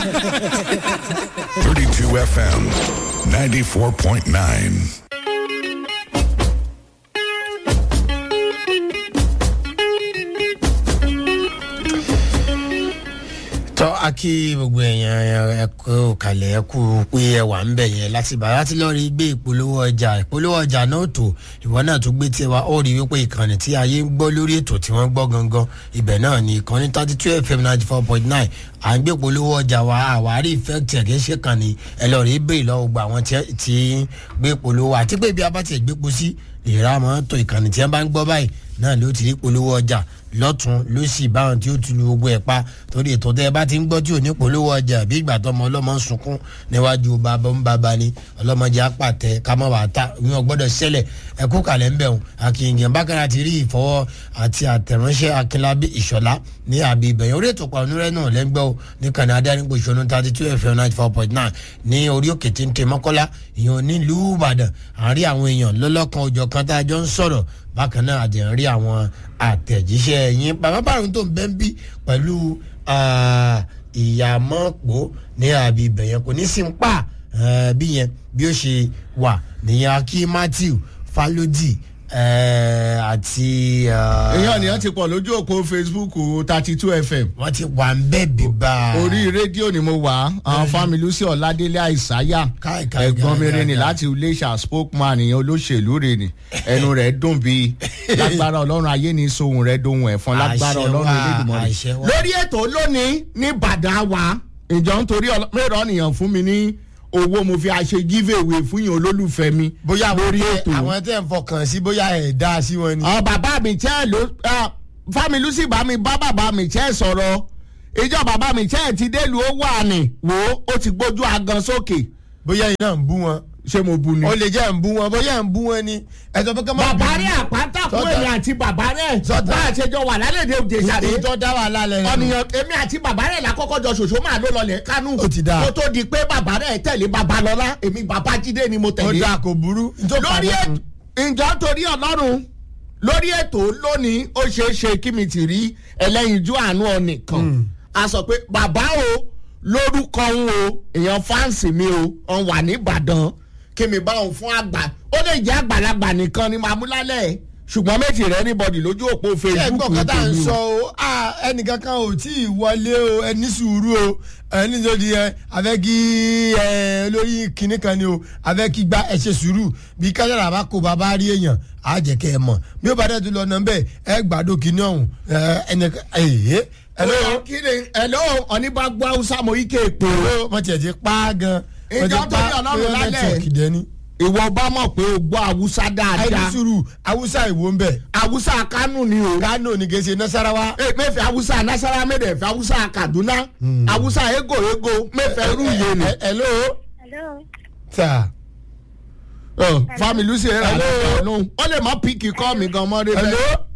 32 FM, 94.9. tọ́ a kí gbogbo èèyàn ẹ kú kalẹ̀ ẹ kú pé ẹ wà ń bẹ̀ yẹn láti bá láti lọ́ọ́ rí gbé ìpolówó ọjà ìpolówó ọjà náà tó ìwọ náà tó gbé tiẹ̀ wá ó rí wípé ìkànnì tí ayé ń gbọ́ lórí ètò tí wọ́n gbọ́ gangan ibẹ̀ náà ni ìkànnì thirty two fm ninety four point nine à ń gbé ìpolówó ọjà wa àwárí ìfẹ́tì ẹ̀ kì í ṣe kàn ní ẹ lọ́ọ́ rí bẹ́ẹ̀ lọ́wọ́ gba àwọn tí ń gbé ìpolówó àti pé ibi abá ti gbé po sí ìrà mọ́ tó ìkànnì tí wọ́n bá ń gbọ́ báyìí náà ló ti rí polówó ọjà lọ́tún ló sì báwọn tí ó tu lu gbogbo ẹ̀ pa torí ètò tẹ́ ẹ bá ti ń gbọ́ tí ò ní polówó ọjà bí ìgbà tó ọmọ ọlọ́mọ ń sunkún níwájú bàbá ń bàbá ni ọlọ́mọdé apàtẹ kámọ́ wàá ta ìwọ̀n gbọ́dọ̀ ṣẹlẹ̀ ẹ̀kú kalẹ̀ ń bẹ̀rù akínyìn bákàrà ti rí ìfọwọ́ àti àtẹ̀ránṣẹ́ akínlábí ìṣọ̀lá ní àbí ìbẹ̀yìn orí ètò pàmòrẹ́ náà lẹ́gbẹ́ o ní kànáà adánigbò ìṣòro thirty two fm ninety four point nine ní orí òkè tí ń tẹ mọ́kọ́lá ìyẹn nílùú ìbàdàn àárín àwọn èèyàn lọ́lọ́kan òjọ̀ kan tá a jọ ń sọ̀rọ̀ bákan náà àdéhùn rí àwọn àtẹ̀jíṣẹ́ yín bàbá bàrún tó ń bẹ́ ń bí pẹ̀lú ìyàmọ́pọ̀ ní àbí ìbẹ̀yẹn kò ní sí ń pa bí yẹn bí ó ṣe wà nìyẹn akí matthew falodi àti. èèyàn nìyẹn ti pọ̀ lójú òpó facebook thirty two fm. wọ́n ti wà ń bẹ́ẹ̀ bíbá. orí rédíò ni mo wà àwọn fámi lucy ọ̀ládélé àìsáyà Káì, káì, ẹ̀gbọ́n mi káì, rẹ̀ ni káì. láti iléeṣà spokesman ìyẹn olóṣèlú rẹ̀ ni ẹnu rẹ̀ dùn bí lágbára ọlọ́run ayé ni sohun rẹ̀ dohun ẹ̀fọn lágbára Àṣẹ ọlọ́run wà, elédùnmọ́ àṣẹ wà. lórí ètò lónìí ní ìbàdàn wa ìjọ nítorí mẹ́rọ̀ nìyàn fún mi ní owó mo fi àṣe giveaway fún yín olólùfẹ́ mi bóyá lórí lórí ètò àwọn tẹ̀ ń fọkàn sí bóyá ẹ̀ dá sí wọn ni. ọ bàbá mi tẹ́ ló fámi lucy bá mi bá bàbá mi tẹ́ sọ̀rọ̀ ìjọ bàbá mi tẹ́ ti délùú ó wà ní wò ó ó ti gbójú agan sókè bóyá iná ń bú wọn. ṣé mo bu ni. ó lè jẹ́ ń bú wọn bóyá ń bú wọn ni. ẹ̀sọ́ pé ká má bàbá bínú. rẹ̀ àpáta fún Sọ́tà. èmi àti bàbá rẹ̀ Sọ́tà. bá a ṣe jọ wà lálẹ́ de òde ìsàlẹ̀ èyí tó dá wàhálà lẹ́nu. ọ̀nìyàn èmi àti bàbá rẹ̀ lákọ́kọ́ jọ ṣòṣò máa ló lọlẹ̀ kánú Ó ti dáa. kó tó di pé bàbá rẹ̀ tẹ̀lé babalọ́lá èmi bàbá jídé ni mo ó tẹ̀lé dáa kò burú. Ntó lórí pàdé ètò ìjọ torí ọlọ́run lórí ètò lónìí ó ṣeé ṣe kí mi ti rí ẹlẹ́yinjú àánú ọ̀nìkan a sọ pé bàbá o lórúkọ ń o èèyàn fáǹsì mi o ọ̀n wà nìbàdàn kí mi bá òun fún àgbà ó lè jẹ́ àgbàlagbà nìkan ni màá mú lálẹ́ ṣùgbọ́n méjì rẹ níbọ̀dì lójú òpó ṣé facebook ẹgbọ́n kan tá à ń tèmi sọ o. o ah, ẹnìkankan ò tí ì wọlé o ẹni sùúrù o ẹni tó di ẹ abẹ́ kí ẹ olórí kìnnì kan ni o abẹ́ kí gba ẹ ṣe sùúrù bí kájára bá kó bàbá rí èèyàn á jẹ́ kẹ́ ẹ mọ̀ bí ó bá dẹ̀ tún lọ nà bẹ́ẹ̀ ẹ gbàdo kìnnì ọ̀hún ẹ ẹnìkan ẹ̀yẹ Hello, kí ni hello ọ̀nìbàgbọ́ haúsá mo ike pè o. ẹ̀lọ́ wọ́n tiẹ̀ ti pa á gan wọ́n ti Ìjọ tó ní Ọlọ́run bóyá lálẹ́. nẹ́tíwọ̀kì dẹ́ni. ìwọ bá mọ̀ pé o gbọ́ haúsá ẹni dáadáa sùúrù haúsá ìwò ń bẹ̀ haúsá kánú ni o. kánò ní kèsè nasarawa. Eh, mẹ́fẹ̀ẹ́ haúsá nasara mẹ́fẹ̀ẹ́ haúsá kaduna haúsá ego ego mẹ́fẹ̀ẹ́ rú iye ni. hello Hello. ta fami lucy ẹ̀ rà Hello. lọ́nù ó lè mọ píkì kọ́ mi gan mọ́ rẹ hello.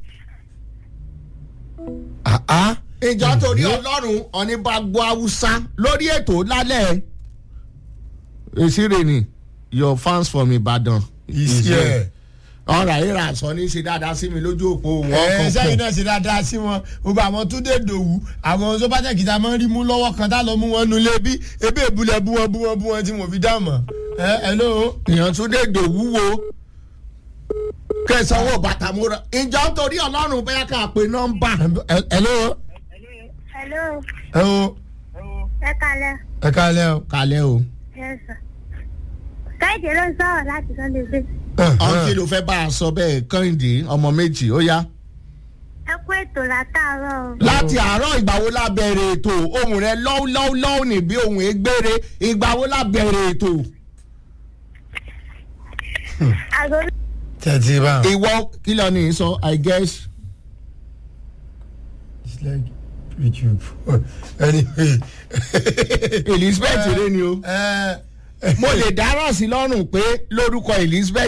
ah ah ìjọ torí ọlọ́run ọ̀ní bá gbọ́ haúsá lórí ètò lálẹ́ èsìrè ni your fans from ibadan. Is here. ọ̀rọ̀ ayé ra sọ ní ṣe dáadáa sí mi lójú òpó wọn ẹ sẹ́yìn kọ̀ọ̀kan. náà ṣe dáadáa sí wọn gbogbo àwọn tó dé dòwú àwọn sọ́pàtàkì tá a máa ń rí mú lọ́wọ́ kan tá a lọ mú wọn nulẹ̀ bí ebi èbúlẹ̀ bú wọn bú wọn bú wọn tí mo fi dá mọ̀ ẹ hello. èèyàn tún dé dòwúwo kẹsànwó bàtà múra ìjọ torí ọlọ́run bẹ́ẹ̀ ká pé nọ́mbà. Ẹ- hello. Hello. hello. Ẹ kalẹ̀. ẹ kálẹ̀ o. kalẹ́ o. Yes, sir. Káyọ̀dé ló ń sọ̀rọ̀ láti Sunday Bay. ọ̀n kí ló fẹ́ bá a sọ bẹ́ẹ̀ kẹ́hìndé ọmọ méjì ó yá. Ẹ kú ètò látàárọ̀ o. láti àárọ̀ ìgbà wo la bẹ̀rẹ̀ ètò ohun rẹ lọ́wọ́lọ́wọ́ ní bí ohun egbére ìgbà wo la bẹ̀rẹ̀ ètò. Àgọ́ tẹ̀tí bá wọn. ìwọ kí lọ ní sọ i guess. it's like youtube anyway. elizabeth rẹ ni o. ẹ mo lè dáràn sí lọ́rùn pé lórúkọ elizabeth.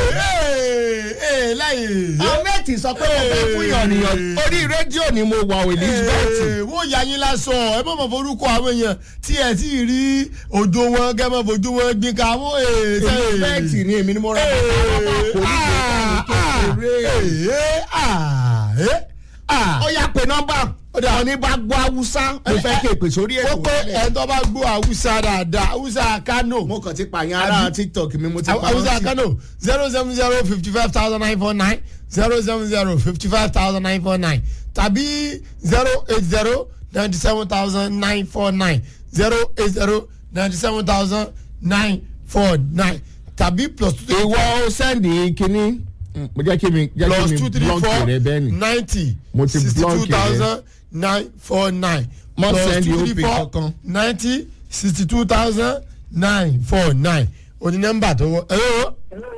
ẹ láyé. ahmed sọ pé mo fẹ́ fún yànnìyàn orí rédíò ni mo wà o elizabeth. Ee, wọ́n yà yín lásán ẹ bọ́ mọ̀ forúkọ àwọn èèyàn tí ẹ ti rí òjò wọn gẹ́ mọ̀ fojú wọn gbin ká wọ́n ee. sẹ́- elizabeth ni èmi ni mo rà bàtà Ee, ọmọ ah, àkòrí kékeré. ee, ah, ee, ah. ó yà pé nọ́mbà ọ̀dà ní bá gbọ́ haúsá mo fẹ́ kí èpè sórí ó ètò pé rẹ̀. ẹ̀ tó bá gbọ́ haúsá dáadáa haúsá kánò. mo kàn ti pààyàn ara tiktok mi mo ti pa wọ́n hausa sí. kano zero seven zero fifty five thousand nine four nine zero seven zero fifty five thousand nine four nine tàbí zero eight zero ninety seven thousand nine four nine zero eight zero ninety seven thousand nine four nine tàbí plus two three ìwọ sẹ́ndì kínní mo jẹ́ kí mi jẹ́ plus kí two mi three blọ́ọ̀kì four rẹ bẹ́ẹ̀ ni. ninety Mo ti sixty two block rẹ. thousand nine four nine Má plus send two OP three four kankan. ninety sixty two thousand nine four nine oní nọ́mbà tó wọ. hello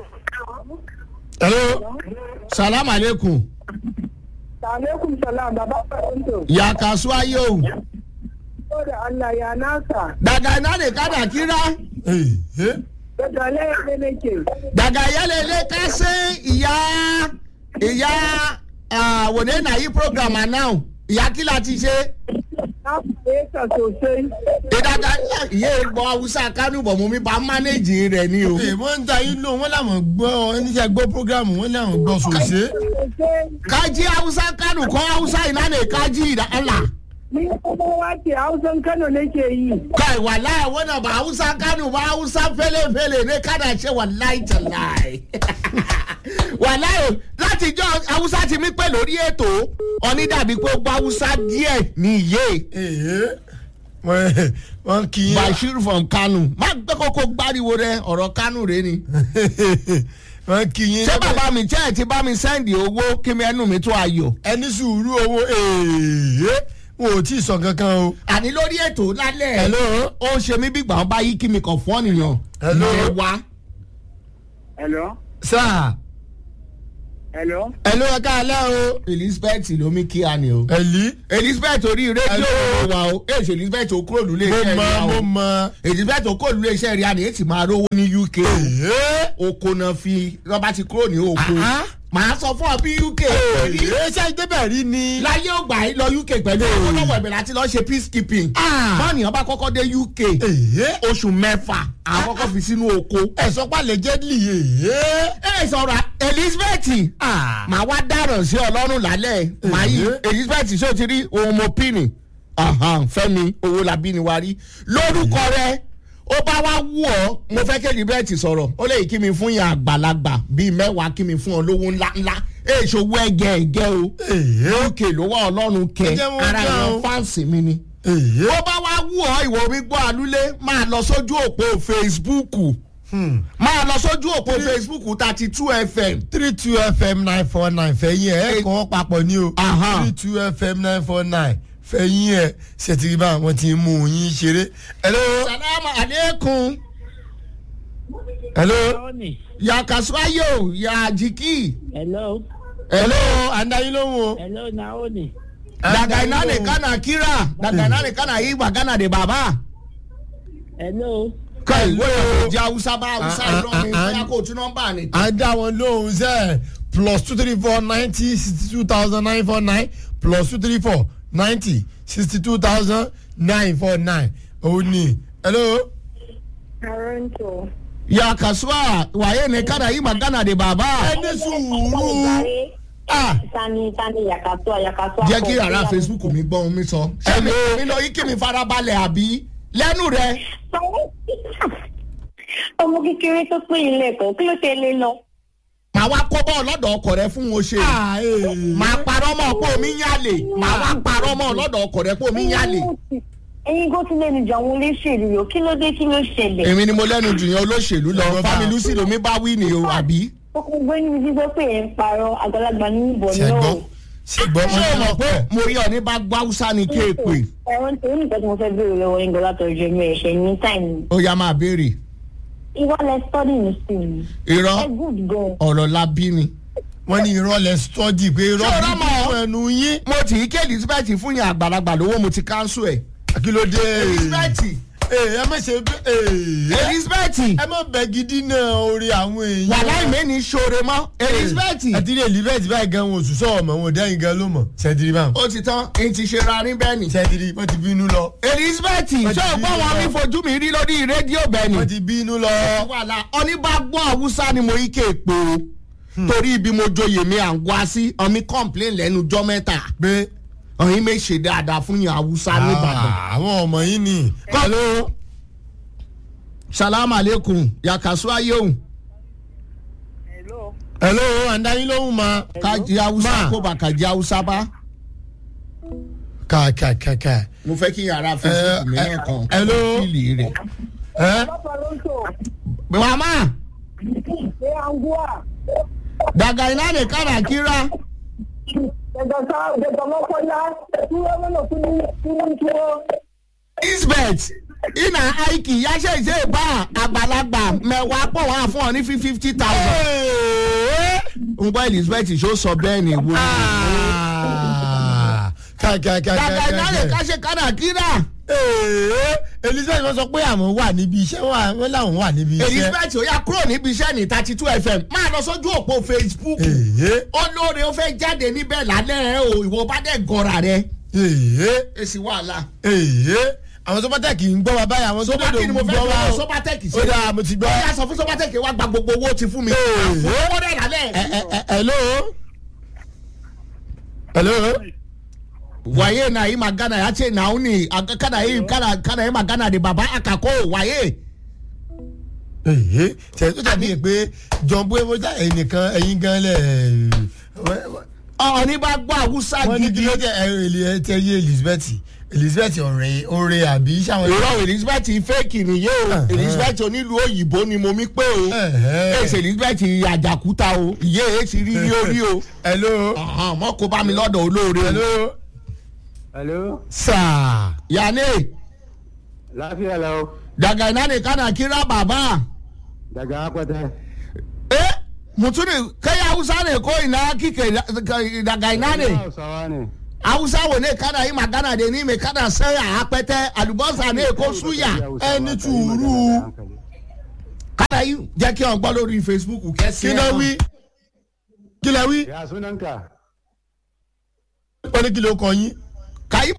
hello salam aleikum alaikum salam baba faranto ya kasuwa yau ko da Allah ya nasa daga ina ne kada kira Hey, hey. da dalai ne nake daga yalele ka se ìyá ìyá ah, wòde na yí program now ìyá kí la ti ṣe na fahimta sosai ìdàgbà ìyá ìgbọ́ haúsá kánú bọ̀ mú mi bá mánéjì rẹ̀ ni o. Hey, wọ́n ń ta yín lò wọ́n làwọn gbọ́ oníṣẹ́ gbọ́ programu wọ́n làwọn gbọ́ sòṣè. sosai kaji haúsá kánú kọ́ haúsá iná ne kaji ìdá Allah. ni kuma wace hausan kano nake yi kai wallahi wannan ba hausa kano ba hausa fele-fele ne kana ce wallahi tallahi wallahi láti jọ hausa ti mí pẹ́ lórí ètò ọ̀ní dàbí pé ó gbọ́ hausa díẹ̀ ní iye Hey, wọ́n wọ́n kì í. bashir from kano má gbé kókó gbáriwo rẹ ọ̀rọ̀ kano rẹ ni. wọ́n kì í. ṣé bàbá mi jẹ́ ẹ̀ ti bá mi sẹ́ndì owó kí mi ẹnu mi tó ayọ̀. ẹni sùúrù owó èèyàn wọn ò tí ì sọ kankan o. àní lórí ètò lálẹ́ Hello? ó ń ṣe mí bí gbàgbọ́n bá yí kí mi kàn fún ọ̀nìyàn. Hello? ẹ wá. hello sáà hello ẹ̀lú ẹ̀ka alẹ́ o. elizabeth ló mi kí a ni o. ẹ̀lí. elizabeth orí rédíò Hello? wa o èsì elizabeth okúrò lulẹ̀ mo iṣẹ́ mọ rí a mo o mọ. elizabeth okúrò lulẹ̀ iṣẹ́ rí a ni èsì máa rówó ní uk o èèyàn. oko náà fi rọ́bà ti kúrò ní oko Ah, ah. màá sọ fún ọ bí uk rí èèyàn ṣe ìdébẹ̀ rí ni. láyé ògbà yìí lọ uk pẹ̀lú owó lọ́wọ́ ìbẹ̀rẹ̀ àti lọ́ọ́ ṣe peacekeeping Ah. bọ́ọ̀nìyàn bá kọ́kọ́ dé uk èèyàn. oṣù mẹ́fà àwọn kọ́kọ́ fi sínú oko. ẹ̀sọ́ pàlẹ́ jẹ́dìlì èèyàn. ẹ sọ̀rọ̀ elizabeth Ah. màá wá dáràn sí ọlọ́run lálẹ́ màá yí Eh. elizabeth ṣé o ti rí ohun mo pínì fẹ́mi owó labí ni wá rí lórúkọ rẹ ó bá wá wú ọ mo fẹ́ kí elizabeth sọ̀rọ̀ ó lè kí mi fún yàn àgbàlagbà bíi mẹ́wàá kí mi fún ọ lówó ńlá ńlá èso owó ẹgẹ ẹgẹ o èèyàn. òkè ló wá ọlọ́run kẹ Ẹ jẹ́ wọ́n ara gbà ìran o. fáǹsì mi ni èèyàn. ó bá wá wú ọ ìwọ mi gbọ́ àlúlé máa lọ sójú òpó facebook máa lọ sójú òpó facebook thirty two fm three two fm nine four nine fẹ̀yìn ẹ̀ ẹ̀ kọ́ papọ̀ ní o Aha. three two fm nine four nine fẹ̀yìn ẹ̀ ṣètìlíbà wọn ti mú yín ṣeré. hello salamu aleykum hello Tony, ya kasuayo ya jiki hello hello andayin lóhùn o. hello naomi daga ina ne kana kira daga ina ne kana yi magana da baba hello kai Hello. wọ́n jẹ́ hausa bá hausa Ah, ah, irọ́ mi ah, ah. bóyá kò tún nọ́mbà ni. à ń dá wọn lóhùn sẹ́ plus two three four ninety sixty two thousand nine four nine plus two three four ninety sixty two thousand nine four nine òun ni hello. Toronto. ya kasuwa waye ne kana yi magana da baba. ẹni sùúrù ah tani tani yakatoa yakatoa. jẹ́ kí ara facebook mi gbọ́ ohun mi sọ. ṣé mi mi lọ yí kí mi farabalẹ̀ àbí lẹ́nu rẹ̀. ọmọ kékeré tó pé ilé ẹ̀kọ́ kí ló ṣe lé lọ. màá wá kọ́ bọ́ọ̀ lọ́dọ̀ ọkọ̀ rẹ fún wọn ṣe. ah ee. màá parọ́ mọ́ pé omi ń yálè màá wá parọ́ mọ́ lọ́dọ̀ ọkọ̀ rẹ pé omi ń yálè. ẹyin kó tún lẹ́nu jọ àwọn olóṣèlú yòó kí ló dé kí ló ṣẹlẹ̀. èmi ni mo lẹ́nu jù yẹn olóṣèlú lọ fámilú sí lomi bá wí ni o àbí. ó kún gbé níbi tí gbọ́ pé ẹ̀ ń parọ́ àgbàlagbà ní ìbọn ṣẹgbọ́ náà. ṣẹgbọ́ ṣé o mọ̀ pé mo rí ọ ní bá gbọ́ haúsá ni kéèpè. ẹ̀wọ̀n tó ní ìtọ́jú mo fẹ́ béèrè lọ́wọ́ yín gbọ́dọ̀ tọ́jú ẹ̀mí ẹ̀ṣẹ̀ ní táìmù. ó yá máa béèrè. ìwọ lẹ study ní school ni. irọ́ ẹ good gan. ọ̀rọ̀ la bí ni. wọ́n ní irọ́ lẹ stọ́dì pé irọ́ Ṣé o rọ́ mọ́? fún ẹnu yín. mo tì í ké elizabeth fún yàn àgbàlagbà lówó mo ti káńsù ẹ̀. kí ló dé. elizabeth ee ẹ má ṣe bẹ ee. elizabeth ẹ má bẹ gidi náà orí àwọn èèyàn. wàhálà ìmẹ́ni ṣoore mọ́ elizabeth àti ilé elizabeth báyìí gan wọn oṣù sọ̀rọ̀ mọ́ wọn dẹ́yìn gan ló mọ̀. sẹ́dìrì báwọn. ó ti tán èyí ti ṣe ra ní bẹ́ẹ̀ ni. sẹ́dìrì wọ́n ti bínú lọ. elizabeth Wọ́n ti ṣé o gbọ́ bínú wọn lọ. mi fojú mi rí lórí rédíò bẹ́ẹ̀ ni. wọ́n ti bínú lọ. wàhálà oníbàgbọ́ haúsá ni mo yí kéèpé o torí ibi mo joyè mi à ń wá sí ọmí complain lẹ́nu jọ́ mẹ́ta pé ọ̀yin mi ṣe dáadáa fún yín haúsá nìbàdàn. Ah, àwọn ọmọ yìí ni. hello salaam aleykum yakasu ayeun Hello. hello àndáyín lóhùn ma. kájí haúsá Ma. kó bá kájí haúsá bá. ká ká ká ká. mo fẹ́ kí yàrá facebook mi Eh, náà kàn hello. fíìlì rẹ̀. ẹ mama ṣé angua daga iná lè kára kíra ẹgbẹ̀ta ẹgbẹ̀ta mọ́kànlá túwọ́ mọ́nà kúrú kúrú túwọ́. isbeth ina aiki yáṣẹ́ ìṣe ìbá àgbàlagbà mẹ́wàá pọ̀ wá fún ọ ní fifty thousand. ń gbọ́ elizabeth ṣó sọ bẹ́ẹ̀ ni wo. ká ká ká ká daga iná lè ká. káṣe kára kíra. Ee, elizabeth wọn sọ pé àwọn wà níbi iṣẹ́ wà- wọn làwọn wà níbi iṣẹ́. elizabeth ó yà kúrò níbi iṣẹ́ ní thirty two fm máa lọ sójú òpó facebook. Ee, olóore ó fẹ́ jáde níbẹ̀ lálẹ́ o ìwọ bá dẹ̀ gọ́ra rẹ. ee, èsì wàhálà. ee. àwọn sọpátẹ́kì ń gbọ́ wa báyìí àwọn tó sọpátẹ́kì ni mo fẹ́ gbọ́ wa gbọ́ o. sọpátẹ́kì ó dáa mo ti gbọ́. ó yà sọ fún sọpátẹ́kì wa gba gbogbo owó ti fún mi. Ee. fún owó rẹ̀ lálẹ́. Ẹ- ẹ- ẹ- hello. hello. waye na yi magana ya ce na uni a- kana yi kana kana yi magana da baba akako waye. ee tẹ̀ tó tàbí ẹ̀ pé john boye bójá ẹnìkan ẹ̀yin gan lẹ̀ ọ̀ ní bá gbọ́ àwùsá wọ́n ní kí gidi. ló jẹ́ ẹ̀ ẹ̀ tẹ́ yé elizabeth elizabeth ọ̀rẹ́ ọ̀rẹ́ àbí sáwọn. ìrọ̀ elizabeth fake nìyé o Uh-huh. elizabeth onílù òyìnbó ni mo mi pé o Uh-huh. èsì elizabeth àjàkúta o ìyé èsì rí rí orí o hello. Ọ̀hán, mọ́ kó bá mi lọ́dọ̀ olóore o. hello. Hello. sáà. yanni Lafiya lau. daga ina ne kana kira baba. Daga akwata. eh mutumin kai hausa ne ko ina kike da- ka- daga ina ne Hausawa ne. hausa wo ne kana yi magana da ni mai kana saya apẹtẹ alubosa ne ko suya ẹni tùúrù. kana yi jẹ kí wọn gbọ lórí facebook kẹsí kí ló wí. kí ló wí. Ya sunanka? wọ́n ní kí ló kọ yín. kayi.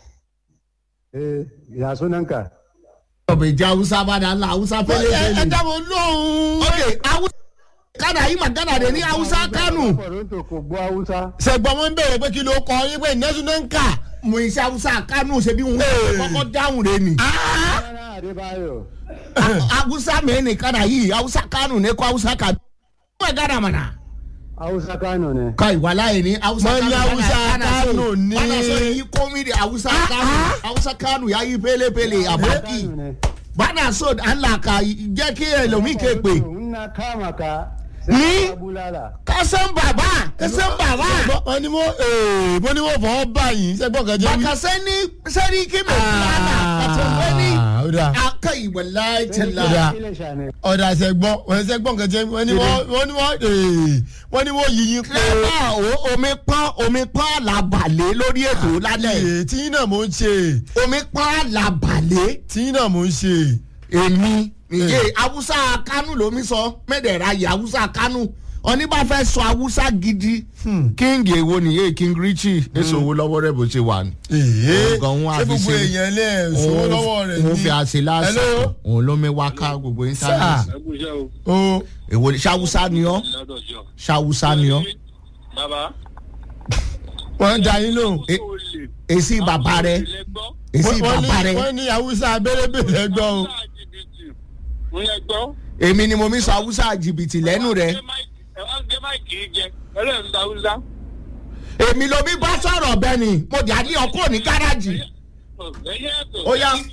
Eh, ya sunanka? ọbẹ̀ jẹ́ hausa bá dà ńlá hausa ẹ fẹ́lẹ́ ẹ fẹ́lẹ́. dábọ̀ lóhùn. ok hausa kana yi magana da ni hausa kanu. Toronto kò gbọ́ Hausa. sẹ̀gbọ́n wọn ń bèrè pé kí ló kọ yín pé nẹ́sùn náà ń kà. mo iṣẹ́ hausa kanu ṣe bí wọn kọ́kọ́ dáhùn rẹ ni. Rárá Adébáyọ̀. hausa mẹ́rin ni kana yi hausa kanu ne ko hausa kanu. wọ́n gana mana. Hausa Kano ne. kai wallahi ni hausa Wọ́n ní Hausa Kano ní- bana so yi komi da hausa kano hausa kano ya yi pele pele a baki Kano ne. bana so Allah ka jẹ́ kí ẹlòmíì ké pè Nna kama ka. Ni? Sai ka bulala. ká sẹ́n bàbá ká sẹ́n bàbá wọ́n ní wọ́n ee wọ́n ní wọ́n fọwọ́ báyìí sẹ́gbọ́n kan jẹ́ wí. bàkà sẹ́ni sẹ́ni kí mi fúlànà kàtó wẹ́ni ó dáa aka ìwẹ̀láì tẹ̀lá Oda. Ilé-Ìṣà ni. ọ̀dà sẹ́gbọ́n wọ́n sẹ́gbọ́n kan jẹ́ wí. wọ́n ní wọ́n wọ́n ní wọ́n ee wọ́n ní wọ́n yí yín pé. lẹ́bà omi pọ́n omi pọ́n làbàlẹ̀ lórí ètò lálẹ́ ee tí yín náà mò ń ṣe omi pọ́n làbàlẹ̀ tí yín náà mò ń ṣe. èmi ìyé haúsá kánú lomi sọ mẹ́dẹ̀ẹ̀rà yìí haúsá kánú ọní bá fẹ́ sọ haúsá gidi king èwo nìyé king richie èso owó lọ́wọ́ rẹ̀ bó ṣe wà ní. ee Òun gan òun ṣé àfi gbogbo ṣe- èèyàn lè sọ lọ́wọ́ rẹ̀ ní. òun fi àṣẹ lásán Hello? òun ló mi wá ká gbogbo sáà íńtánẹ́ẹ̀tì. o èwo ni ṣáwúsá ni ọ́ ṣáwúsá ni ọ́ bàbá wọ́n ń da yín lóhùn. E- èsì bàbá rẹ èsì Wọ́n- wọ́n ní- bàbá rẹ wọ́n ní haúsá abẹ́rẹ́bẹ̀rẹ̀ ẹgbọ́ o. ń yẹ gbọ́. èmi ni mo mi sọ haúsá jìbìtì lẹ́nu rẹ ẹ wá gbé máìkì yìí jẹ ẹlẹ́yìn ń ta haúsá. èmi ló mi bá sọ̀rọ̀ bẹ́ẹ̀ ni mo jà ní ọkọ̀ ní gáràjì ẹyẹ ẹ̀tọ́. Ó yá.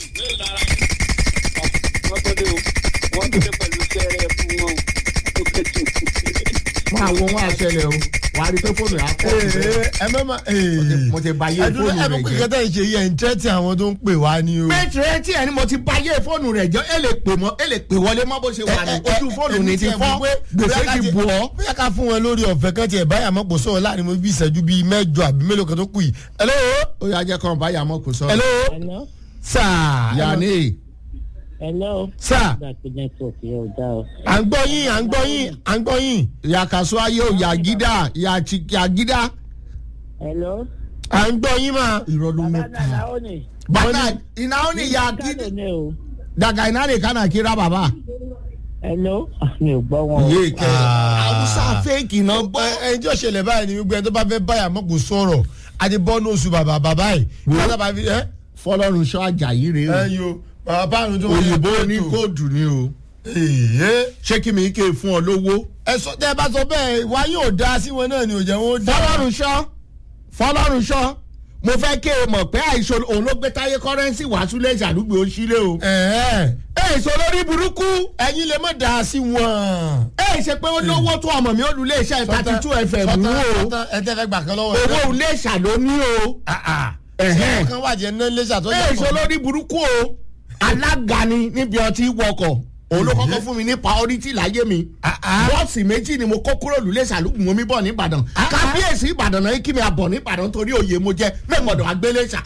wọ́n tó dé o wọ́n tó dé pẹ̀lú sẹ́rẹ̀ fún wọn o. máa wo wọn àṣẹlẹ̀ o wà á rí pé fóònù yà pọ̀ jù bẹ́ẹ̀. ẹ mẹ́ ma ee. mo ti ba yé ẹdun fóònù ẹ rẹ mọ̀ pé jẹ́. kẹta ìṣe yẹ ń tẹ́tí àwọn tó ń pè wá ní o. pétré tí ẹni mo ti ba yé fóònù rẹ jẹ́ ẹ lè pè mọ́ ẹ lè pè wọlé mọ́ bó ṣe wà ní ojú fóònù ní ti fọ́ gbèsè ti bù ọ́. bóyá ká fún wọn lórí ọ̀fẹ́ kan tiẹ̀ báyà mọ́ kò sọ̀rọ̀ láàrin mo bí ìṣẹ́jú bíi mẹ́jọ àbí mélòó kan tó kù yìí. hello ó yà jẹ́ kàn báyà mọ́ kò sọ. hello Hello? sáà yanni Hello? sáà Nígbà tí network yẹn ò dá o. à ń gbọ́ yín à ń gbọ́ yín à ń gbọ́ yín yàkàsó ayé o yàgídà yàgídà Hello? à ń gbọ́ yín mà. irọ́ ló Bàbá mẹ́ta. Nàlá ó ní. bàtà ìnáwó ni Kánò yàgídà ní o. dàgà iná lè kánà kíra bàbá. Hello? Ah, Mi ò gbọ́ wọn o. yé kẹ Ah. haúsá fẹ́ẹ̀kì náà gbọ́. ẹ ẹ jọ ṣẹlẹ̀ báyìí ni gbogbo ẹni tó bá fẹ́ báyà mọ́ kò sọ̀rọ̀ a ti bọ́ ní oṣù bàbá bàbá yìí. Wo. wọ́n sábà fi ẹ́ fọlọ́run sọ àjàyí rèé o ẹ yo bàbá báàrùn tó òyìnbó ní kóòdù ni o èyí. ṣé kí mi ké fún ọ lówó. ẹ sọ tẹ ẹ bá sọ bẹ́ẹ̀ wá yóò dá sí wọn náà ni ò jẹ́ wọn ó dá. fọlọ́run sọ fọlọ́run sọ mo fẹ́ kí o mọ̀ pé àìsàn òun ló gbé táyé kọ́rẹ́nsì wá súlẹ̀ ìṣàdúgbò ó sílé o. ẹ̀ẹ́ èso lórí burúkú ẹ̀yin lè má dá sí wọn. ẹ ṣe pé ó lówó tó ọmọ mi ó lu iléeṣẹ́ thirty two fm mú o ẹ tẹ́ fẹ́ gbà kan lọ́wọ́ owó iléeṣà ló ní o. ẹ̀hẹ́n. kan wà jẹ́ náà lẹ́sà tó èso lórí burúkú o alága ni níbi ọtí wọkọ̀ òun ló kọ́kọ́ fún mi ní priority láyé mi bọ́ọ̀sì méjì ni mo kó kúrò lulẹ̀ sàlùkù mo mi bọ̀ nìbàdàn kábíyèsí ìbàdàn náà kí mi àbọ̀ nìbàdàn torí òye mo jẹ́ mẹ́gbọ̀dọ̀ agbélẹ̀ṣà.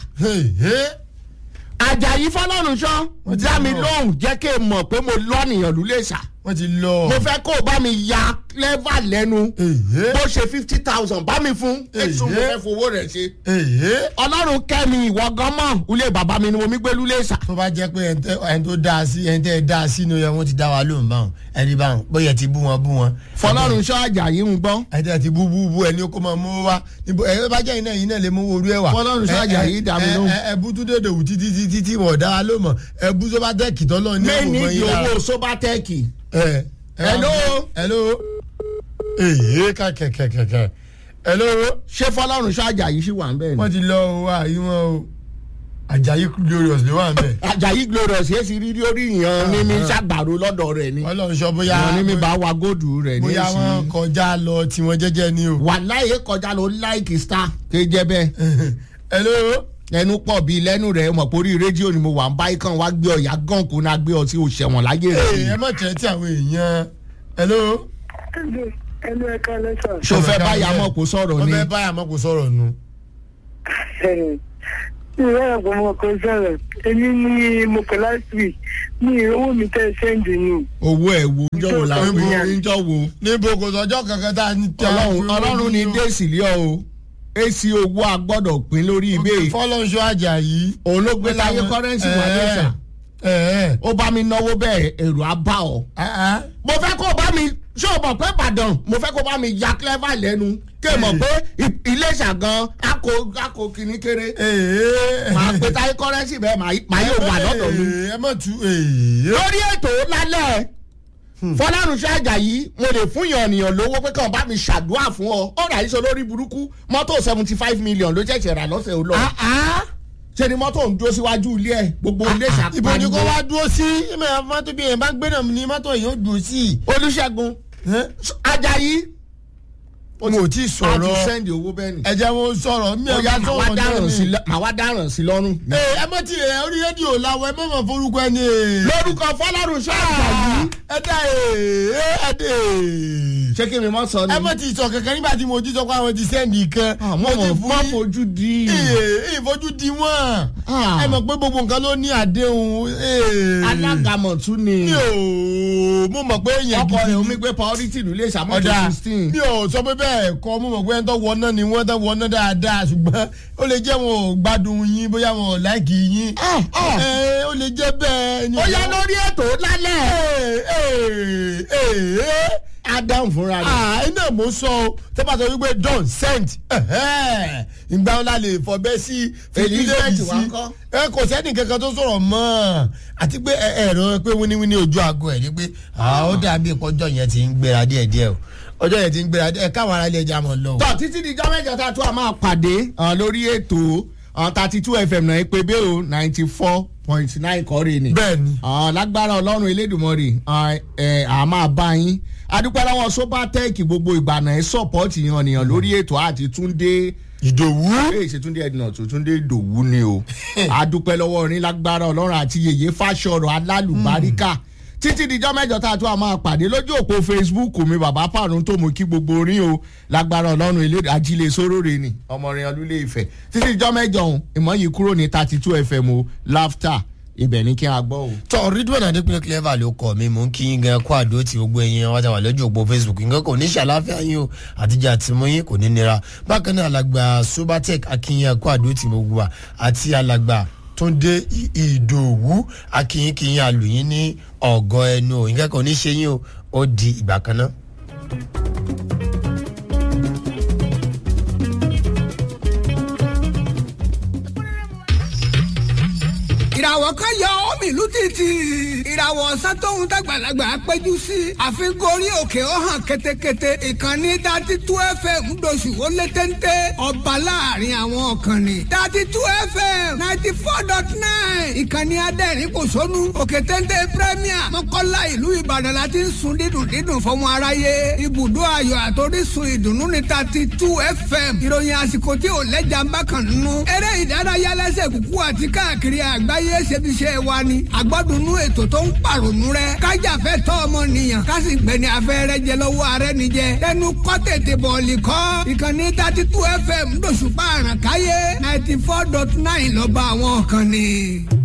àjàyí fọlọ́run sọ Wọ́n ti dá mi lọ. lóhùn jẹ́ kí n mọ̀ pé mo lọ́nìyàn lulẹ̀ sà wọ́n ti lọ. mo fẹ́ kó o bá mi ya clever lẹ́nu Èhé. bó ṣe fifty thousand bá mi fún èso mo Èhé. fẹ́ fowó rẹ̀ ṣe. èyí. ọlọ́run kẹ́mi ìwọ gan mọ̀ ulé bàbá mi ni mo mi gbé lulẹ̀ sà. tó bá jẹ́ pé ẹni tẹ́- ẹni tó dáa sí ẹni tẹ́ ẹ dáa sí ni wọ́n ti dá wa lóhùn báwọn ẹni báwọn bóyá ti bú wọn bú wọn. fọlọ́run sọ àjàyí ń gbọ́. ẹni tẹ́ ti bú bú bú ẹni kó máa mú wá níbo ẹ bá jẹ́ iná yìí náà lè mú orú ẹ̀ wá. Fọlọ́run sọ Àjàyí dá mi lóhùn. ẹ bú tún dédé wù títí títí tí wọ́n dá wa lóhùn mọ̀ ẹ bú tó bá tẹ́ kìtọ́ lọ́ọ̀ ní mẹ́ni òògùn di yín lára. owó sobatẹ́ẹ̀kì. ẹ ẹ Hello? hello. èyí ká kẹ̀kẹ̀kẹ̀kẹ̀. hello. ṣé fọlọ́run ṣọ́ àjàyí sí wà ń bẹ́ẹ̀ wọ́n ni. ti lọ o àyí wọn o Àjàyí glorious ló wà ń bẹ̀. àjàyí glorious yé sí rírí orí ìyàn ní mi ṣàgbàro lọ́dọ̀ rẹ̀ ni. ọlọ́run sọ bóyá ìyàn ní mi bá wa góòdù rẹ̀ ní bóyá wọn èsì. kọjá lọ tiwọn jẹ́jẹ́ ni o. wà láyé kọjá ló láìkì star ké jẹ́ bẹ́ẹ̀. hello. ẹnu pọ̀ bíi lẹ́nu rẹ̀ mọ̀ pé orí rédíò ni mo wà ń báyìí kan wá gbé ọ̀yà gàn kó náà gbé ọtí òṣèwọ̀n láyé rẹ̀ Ee, ẹ ni. má tẹ̀ tí àwọn èèyàn. hello. ẹnu ẹ̀ka lẹ́sà. ṣó fẹ́ báyà mọ̀ kó sọ̀rọ̀ wọ́n ni. fẹ́ báyà mọ́ kó sọ̀rọ̀ nu. ìyá àgbà ọmọ kan sọ̀rọ̀ èmi ni mo pè last week ní owó mi tẹ́ sẹ́ǹdì nù. owó ẹ̀ wo ń jọ̀wọ́ la Níbo? ń jọ̀wọ́. níbo kò sọjọ́ kankan tá a ní tẹ́ ọlọ́run ọlọ́run ní déèsì lé ọ o èsì owó a gbọ́dọ̀ pín lórí ibẹ̀ fọlọ́nṣọ́ Àjàyí. òun ló gbé láyé kọ́rẹ́ǹsì wà lẹ́sà ẹ̀ẹ́ ó bá mi náwó bẹ́ẹ̀ èrò á bá ọ. ẹ̀ẹ́ mo fẹ́ kó o bá mi ṣé o mọ̀ pé Ìbàdàn mo fẹ́ kó o bá mi ya clever lẹ́nu kí o mọ̀ pé I- Iléṣà gan ako ako kìíní kéré ẹ̀ẹ́. màá pe táyé kọ́rẹ́ǹsì bẹ́ẹ̀ màá- màá yóò wà lọ́dọ̀ mi. ẹ má tu ẹ̀ẹ́. lórí ètò lálẹ́ fọlárunṣẹ́ àjàyí mo lè fún yàn ènìyàn lówó pé kàn bá mi ṣàdúrà fún ọ ó rà yíṣọ lórí burúkú mọ́tò seventy five million ló ṣẹ̀ṣẹ̀ rà lọ́sẹ̀ ó lọ ṣe ni mọ́tò ń dúró síwájú ilé ẹ̀ gbogbo ilé ibo ni kò ṣàpàdé wá dúró sí ẹ̀mẹ̀ mọ́tò bí ẹ̀ bá gbé náà ní mọ́tò yìí ó dùn sí. olùṣègùn àjàyí mo ò tí ì a ti sọ̀rọ̀ sẹ́ndì owó bẹ́ẹ̀ ni ẹ jẹ́ wọn sọ̀rọ̀ mi ó ò yá yá màá wá sọ̀rọ̀ dáràn náà sí ni. lọ- màá wá dáràn sí lọ́rùn. Ee, ẹ mọ̀ tí ẹ orí rédíò làwọn ẹ mọ̀ mọ̀ forúkọ ẹni. ee. lórúkọ fọlárunṣẹ́ àjàyí ẹ dá ee ẹ dé ee. ṣé kí mi mọ́ sọ ni. ẹ mọ̀ tí sọ kankan nígbà tí mo jí sọ pé àwọn ti sẹ́ndì kan. mo mọ̀ mọ́ fojú di. ee ìfojú di wọ́n. Ah. ẹ mọ̀ pé gbogbo nǹkan ló ní àdéhùn. ee. alágàmọ̀ tún ni. mi ò mo mọ̀ pé èèyàn ọkọ gidi rẹ̀ ni. omi gbé priority nílé ìsàmọ́tò ọ̀dà sixteen. mi ò sọ pé bẹ́ẹ̀ kọ́ mo mọ̀ pé ẹni tó wọná ni wọ́n tó wọná dáadáa ṣùgbọ́n ó lè jẹ́ wọn ò gbádùn yín bóyá wọn ò láìkì yín Ah, ah. Ẹ, ó lè jẹ́ bẹ́ẹ̀ ni. ó yá lórí ètò lálẹ́. Ee, ee, ee. adam fúnra rẹ̀. Ah, iná mo sọ o tó bá sọ wípé don sent ìgbà wọn la lè fọbẹ sí Elizabeth fìdílẹ́ẹ̀dì wa sí ńkọ́? ẹ kò sẹ́ni kankan tó sọ̀rọ̀ mọ́ àti pé ẹ- ẹ̀rọ pé wíníwíní ojú aago ẹ̀ ni pé ah, ó dàbí ìpọ́jọ́ yẹn ti ń gbéra díẹ̀díẹ̀ o ọjọ́ yẹn ti ń gbéra díẹ̀ káwọn ará ilé ẹja mọ̀ lọ. o. tọ́ títí di jọ́ mẹ́jọ tá a tún a máa pàdé ah, lórí ètò thirty two fm náà pé bẹ́ẹ̀ o ninety four point nine kọ́rin ni. bẹ́ẹ̀ni Ah, lágbára ọlọ́run elédùnmọ́rì ah, eh, a máa bá yín adúpẹ́ lọ́wọ́ sobatech gbogbo ìgbàna ẹ̀ sọ́pọ́ọ̀tì yan nìyàn lórí ètò àti túndé ìdòwú ee ṣe túndé ẹdínà tó túndé dòwú ni o adúpẹ́ lọ́wọ́ orin lágbára ọlọ́run àti yèyé fásọ̀rọ̀ alálùbáríkà títí dijọ́ mẹ́jọ tá a tún a máa pàdé lójú òpó facebook mi bàbá pàrọ̀ tó mú kí gbogbo orin o lágbára ọlọ́run ilé ajílẹ̀ sórórè ni ọmọrin ọlúlé ìfẹ́ títí dijọ́ mẹ́jọ ọ̀hún ìmọ̀ yìí kúrò ní thirty two fm o laughter ibẹ̀ ní kí a gbọ́ o. tọ ridwan adekunle clever ló kọ mi mò ń kí yín gan kó àdó tí gbogbo ẹyin wọn wà lójú òpó facebook nǹkan kò ní ṣàlàáfíà yín o àtijọ́ àti mú yín kò ní nira bákan náà alàgbà sobatec akínyìn kó àdó tí gbogbo wa àti alàgbà túndé I- ìdòwú akínyìn kínyìn àlùyìn ní ọgọ ẹnu o nǹkan kò ní ṣe yín o ó di ìgbà kan náà. ìràwọ̀ kan yọ omi ìlú títì ìràwọ̀ ọ̀sán tóun dàgbàlagbà péjú sí àfikún orí òkè ó hàn ketekete ìkànnì dati tú fm ńdọ̀sù ó lé téńté ọba láàrin àwọn ọ̀kànnì dati tú fm ninety four dot nine ìkànnì adẹ́rìn kò sónú òkè téńté premier mọ́kànlá ìlú ìbàdàn la ti ń sun dídùn dídùn fọmọ aráyé ibùdó ayọ̀ àtòrísun ìdùnnú ní dati tú fm ìròyìn àsìkò tí ò lẹ́jà ń bá kàn nínú eré ìdárayá lẹ́sẹ̀ kúkú àti káàkiri àgbáyé ṣebiṣẹ́ wa ni àgbọ́dúnú ètò tó ń pàrònú rẹ kájàfẹ́ tọ́ ọmọnìyàn kásì gbẹ̀ni afẹ́rẹ́ jẹ lọ́wọ́ ààrẹ nìjẹ tẹnu kọ́ tètè bọ̀ọ̀lì kọ́ ìkànnì thirty two fm lóṣùpá àràkáyé ninety four dot nine lọ́ba àwọn kan ni.